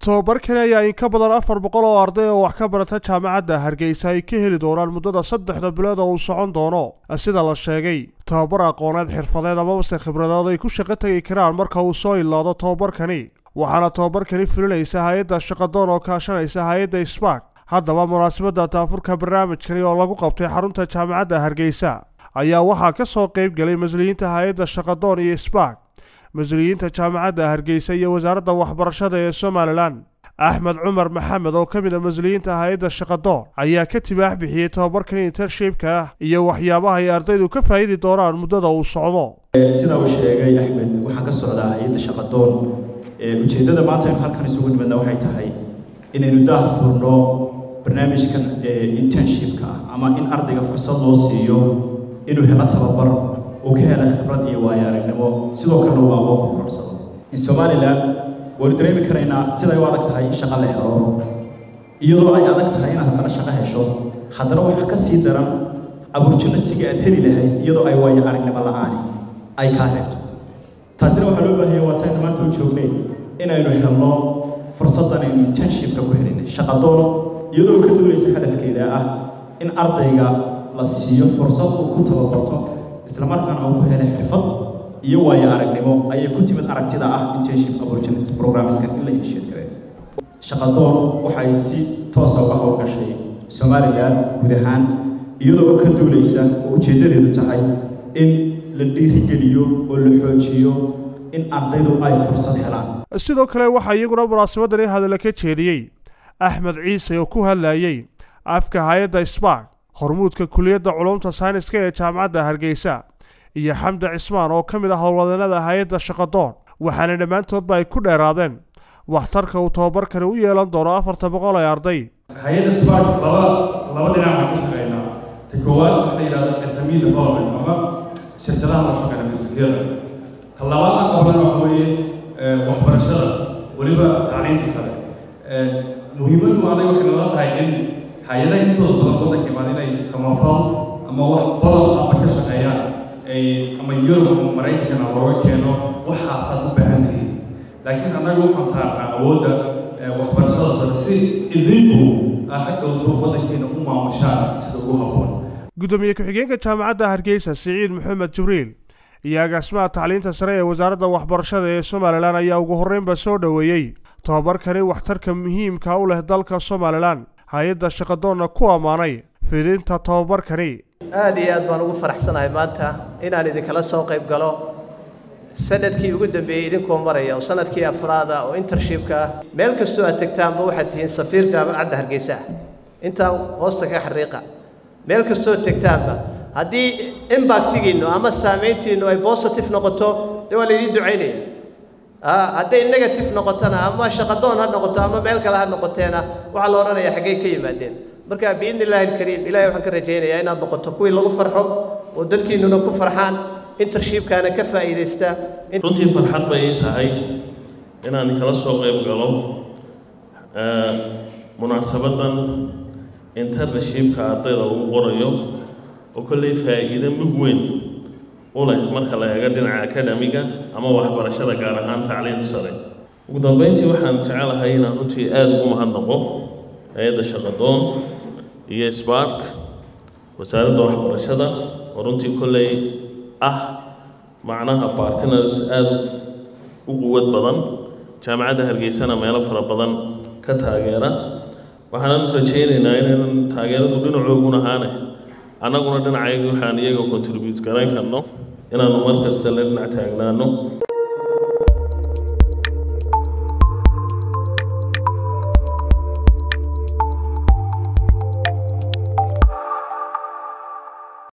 tobabarkani ayaa in ka badan afar boqol oo arday oo wax ka barata jaamacadda hargeysa ay ka heli doonaan muddada saddexda bilood oo uu socon doono sida la sheegay tobabar aqooneed xirfadeed amabase khibradood ay ku shaqo tegi karaan marka uu soo ilaado tobabarkani waxaana tobabarkani fulinaysa hay-adda shaqadoon oo kaashanaysa hay-adda spark haddaba munaasabadda taafurka barnaamijkani oo lagu qabtay xarunta jaamacadda hargeysa ayaa waxaa ka soo qayb galay mas-uuliyiinta hay-adda shaqadoon iyo spark mas-uuliyiinta jaamacadda hargeysa iyo wasaaradda waxbarashada ee somalilan axmed cumar maxamed oo ka mid a mas-uuliyiinta hay-adda shaqadoon ayaa ka tibaax bixiyey tobabarkan intershipka ah iyo waxyaabaha ay ardaydu ka faa'idi doonaan muddada uu socdo sida uu sheegay axmed waxaan ka socdaa hay-adda shaqadoon ujeeddada maanta aynu halkan isugu nimadna waxay tahay inaynu daah furno barnaamijkan internshipka ah ama in ardayga fursad loo siiyo inuu helo tababar uu ka hela khibrad iyo waayo aragnimo sidoo kalena uu aqoon ku korsado in somalilan waynu dareemi karaynaa siday u adag tahay in shaqo la helo iyadoo ay adag tahay inaad haddana shaqo hesho haddana waxaa ka sii daran opportunity-ga aad heli lahayd iyadoo ay waayo aragnimo la-aani ay kaa reebto taasina waxaa loo baahanya waa tayna maanta u joognay inaynu helno fursaddan aynu internshipka ku helinay shaqadoon iyadoo ka duulaysa hadafkeeda ah in ardayga la siiyo fursad uu ku tababarto isla markaana uu ku helay xirfad iyo waayo aragnimo ayay ku timid aragtida ah internship opportunities programmeska in la heshiid kareen shaqadoon waxay si toosa uga howlgashay somalilan guud ahaan iyadoo ka duulaysa oo ujeeddadeedu tahay in la dhiirigeliyo oo la xoojiyo in ardaydu ay fursad helaan sidoo kale waxaa iyaguna munaasabadani hadalla ka jeediyey axmed ciise oo ku hadlayey afka hay-adda spark hormuudka kuliyadda culumta sayniska ee jaamacadda hargeysa iyo xamdi cismaan oo ka mid ah howlwadeenada hay-adda shaqadoon waxaana dhammaantoodba ay ku dheeraadeen waxtarka uu tobabarkani u yeelan doono afarta boqol ee arday hay-adda spark laba laba dhinac baan ka shaqeynaa ta koowaad waxa la yidhahdo sme development ama shirkadaha la shaqeyna businessyada ta labaad aan qabana waxa weeye waxbarashada weliba tacliinta sare muhiimaddu adag waxay nala tahay in hay-adaha intooda badan waddanka imaada inay samafal ama wax badan ama ka shaqeeyaan ay ama yurub ama maraykankana looga keeno waxaasaad u baahan tihiin laakiinse annaga waxaan saarnaa awoodda waxbarashada sare si idinku ha dhowto waddankeena u maamushaan sida ugu habboon gudoomiye ku-xigeenka jaamacadda hargeysa siciid maxamed jibriil iyo agaasimaha tacliinta sare ee wasaaradda waxbarashada ee somalilan ayaa ugu horreynba soo dhoweeyey tobabarkani waxtarka muhiimka u leh dalka somalilan hay-adda shaqadoonna ku ammaanay fidinta tobabarkani aada iyo aad baan ugu faraxsanahay maanta inaan idinkala soo qayb galo sanadkii ugu dambeeyey idinkoo maraya oo sanadkii afraada oo intershipka ah meel kastoo aad tegtaanba waxaad tihiin safiir jaamacadda hargeysa ah intaa hoosta ka xariiqa meel kastoo tegtaanba haddii imbactigiinnu ama saamayntiinnu ay positive noqoto dee waa laydiin ducaynaya hadday negative noqotona ama shaqadoon ha noqoto ama meel kale ha noqoteena waxaa la odhanayaa xaggay ka yimaadeen marka biidni illaahi alkariim ilahay waxaan ka rajaynayaa inaad noqoto kuwii lagu farxo oo dadkiinnuna ku farxaan intershipkaana ka faa'iidaysta runtii farxad bay ii tahay inaan kala soo qayb galo munaasabaddan internshipka ardayda ugu qorayo oo kolley faa'iido mug weyn u leh marka la eego dhinaca akademiga ama waxbarashada gaar ahaan tacliinta sare ugu dambeyntii waxaan jecelahay inaan runtii aada ugu mahadnaqo hay-adda shaqadoon iyo spark wasaaradda waxbarashada oo runtii kolley ah macnaha bartiners aada u quwad badan jaamacadda hargeysana meelo fara badan ka taageera waxaanan rajaynaynaa inaynan taageeradu dhinacoogun ahaane annaguna dhinacayga waxaan iyaga contribute garayn karno inaannu mar kasta la dhinac taagnaano